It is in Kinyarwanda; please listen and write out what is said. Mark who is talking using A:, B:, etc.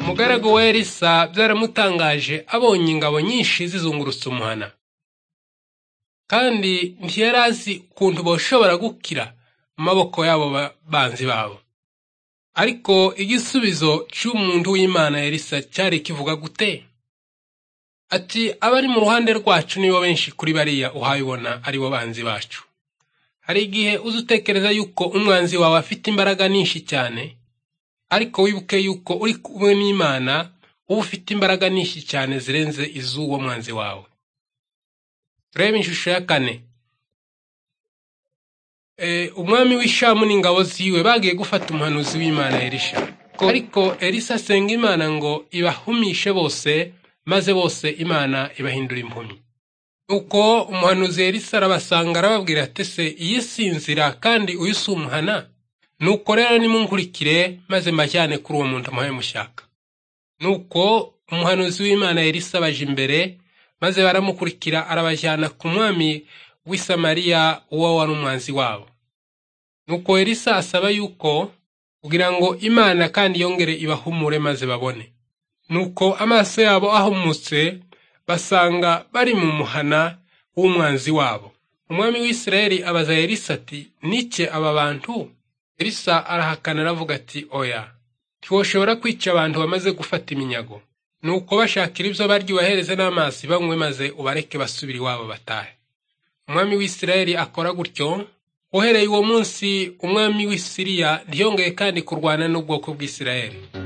A: Umugaragu we Elisa byaramutangaje abonye ingabo nyinshi zizungurutse umuhana, kandi ntiyari azi ukuntu bashobora gukira mu maboko y'abo banzi babo. Ariko igisubizo cy'umuntu w'Imana Elisa cyari kivuga gute? Ati abari mu ruhande rwacu nibo benshi kuri bariya uhayibona ari bo banzi bacu. Hari igihe uzi utekereza yuko umwanzi wawe afite imbaraga nyinshi cyane, ariko wibuke yuko uri kumwe n'Imana uba ufite imbaraga nyinshi cyane zirenze iz'uwo mwanzi wawe. Reba ishusho ya kane. E, umwami w'Ishamu n'ingabo ziwe bagiye gufata umuhanuzi w'Imana Elisha. Ko- Ariko Elisa asenga Imana ngo ibahumishe bose, maze bose Imana ibahindura impumyi. Nuko umuhanuzi Elisa arabasanga arababwira ati se iyi sinzira kandi uyu si umuhana? Nuko rero nimunkurikire maze mbajyane kuri uwo muntu muhaye mushaka. Nuko umuhanuzi w'Imana Elisa abaje imbere, maze baramukurikira arabajyana ku mwami w'i Samariya uwo wari umwanzi wabo. Nuko Elisa asaba yuko kugira ngo Imana kandi yongere ibahumure maze babone. Nuko amaso yabo ahumutse basanga bari mu muhana w'umwanzi wabo. Umwami w'Isirayeli abaza Elisa ati nike aba bantu? Elisa arahakana aravuga ati oya, ntiwoshobora kwica abantu bamaze gufata iminyago. Nuko bashakira ibyo barya ubahereze n'amazi banywe maze ubareke basubire iwabo batahe. Umwami w'Isirayeli akora gutyo, uhereye uwo munsi umwami w'i Siriya ntiyongeye kandi kurwana n'ubwoko bw'Isirayeli.